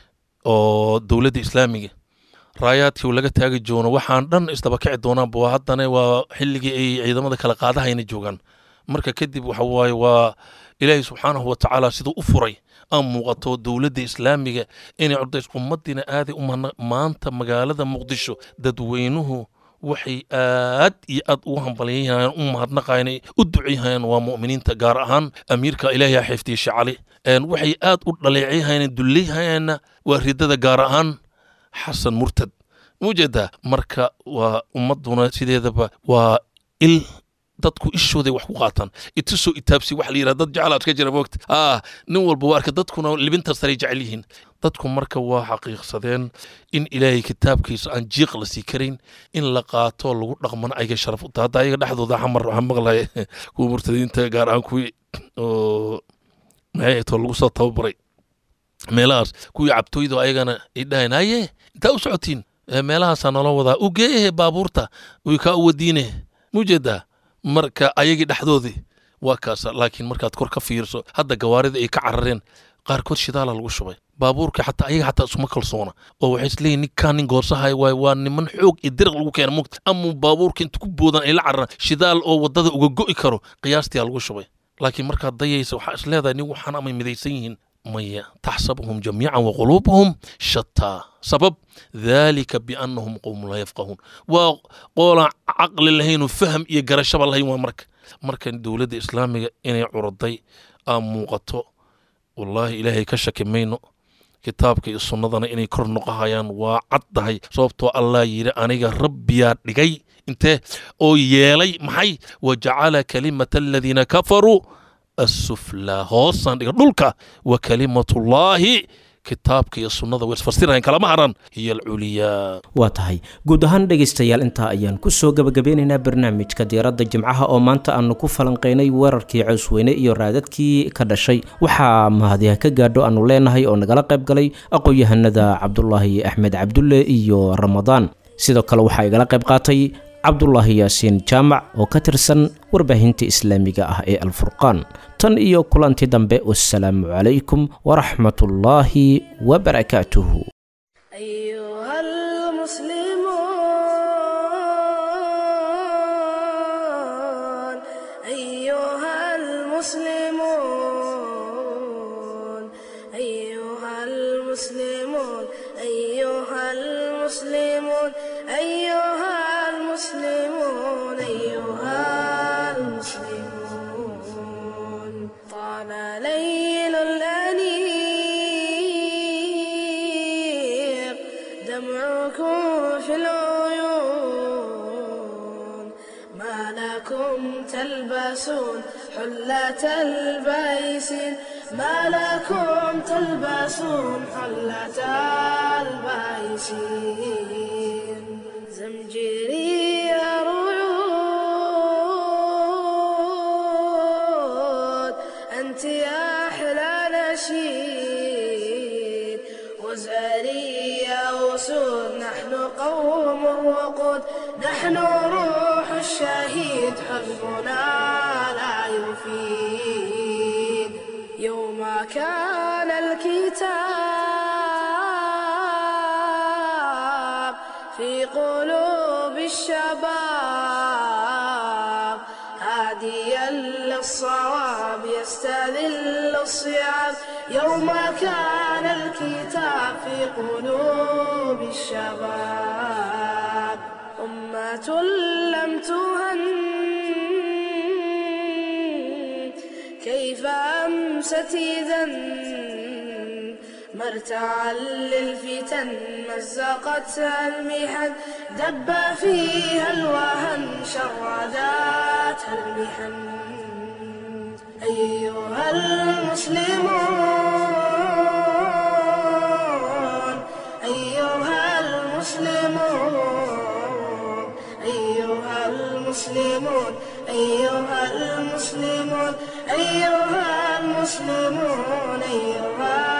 oo dowladda islaamiga raayaadkii uu laga taagi joono waxaan dhan isdaba kici doonaanba waa haddana waa xilligii ay ciidamada kala qaadahayna joogaan marka kadib waxa waaye waa ilaahay subxaanahu wa tacaala siduu u furay aan muuqato dowladda islaamiga inay cordays ummadiina aaday u mahna maanta magaalada muqdisho dadweynuhu waxay aad iyo aad ugu hambalyaynayaan u mahadnaqayaan u duceeyahayaan waa mu'miniinta gaar ahaan amiirka ilaahay ha xifdiye shacali Een, waxay aad u dhaleecayahayaan duleeyahayaanna waa ridada gaar ahaan xasan murtad mujeedaa marka waa ummaduna sideedaba waa il dadku ishooday wax ku qaataan itusoo itaabsi wax la yidhaha dad jecelaad ka jira moogta ah nin walba waa arka dadkuna libinta saray jecel yihiin dadku marka waa xaqiiqsadeen in ilaahay kitaabkiisa aan jiiq la sii karayn in la qaato lagu dhaqmana ayaga sharaf u tahay hadda ayaga dhexdooda xamar waxaan maqlaya kuwa murtadiinta gaar ahaan kuwii oo maxay too lagu soo tababaray meelahaas kuwii cabtooyda ayagana ay dhahayn haye intaa u socotiin "Ee, meelahaasaa nala wadaa u geehe baabuurta way kaa u wadiine mujeedaa marka ayagii dhexdoodii waa kaasa laakiin markaad kor ka fiirso hadda gawaarida ay ka carareen qaarkood shidaala lagu shubay baabuurka xataa ayaga xataa isuma kalsoona oo waxay isleeyihin ninkaan nin goorsahay waay waa niman xoog iyo diriq lagu keena mugta ama baabuurka inta ku boodan ay la cararaan shidaal oo waddada uga go'i karo qiyaastii lagu shubay laakiin markaad dayaysa waxaa is leedahay nin waxaan amay midaysan yihiin maya taxsabuhum jamiican waquluubuhum shataa sabab dalika biannahum qowmun laa yafqahuun waa qoolaan caqli lahaynoo faham iyo garashaba lahayn waa marka marka dowladda islaamiga inay curaday aa muuqato wallaahi ilaahay ka shaki mayno kitaabka iyo sunnadana inay kor noqohayaan waa caddahay sababtoo allah yidhi aniga rabbiyaa dhigay intee oo yeelay maxay wa jacala kalimata aladiina kafaruu asuflaa hoosaan dhiga dhulka wa kalimatullaahi kitaabka iyo sunnada way isfasirayan kalama haran hiya alculiyaa waa tahay guud ahaan dhegaystayaal intaa ayaan kusoo gabagabeynaynaa barnaamijka diyaaradda jimcaha oo maanta aanu ku falanqaynay weerarkii cawsweyne iyo raadadkii ka dhashay waxaa mahadiha ka gaadho aanu leenahay oo nagala qayb galay aqoon-yahanada cabdulaahi axmed cabdulle iyo ramadaan sidoo kale waxaa igala qayb qaatay cabdulaahi yaasiin jaamac oo ka tirsan warbaahinta islaamiga ah ee alfurqaan tan iyo kulanti dambe wassalaamu calaykum waraxmatullaahi wabarakaatuhu أيها المسلمون أيها المسلمون أيها المسلمون أيها المسلمون أيها المسلمون أيها المسلمون طال ليل الأنيق دمعكم في العيون ما لكم تلبسون حلة البيس ما لكم تلبسون حلة البيس زمجري رعود شهيد حزبنا لا يفيد يوم كان الكتاب في قلوب الشباب هاديا للصواب يستذل الصيام يوم كان الكتاب في قلوب الشباب أمة لم تهن كيف أمست إذا مرتعا للفتن مزقتها المحن دب فيها الوهن شرداتها المحن أيها المسلمون أيها المسلمون أيها المسلمون أيها المسلمون أيها المسلمون أيها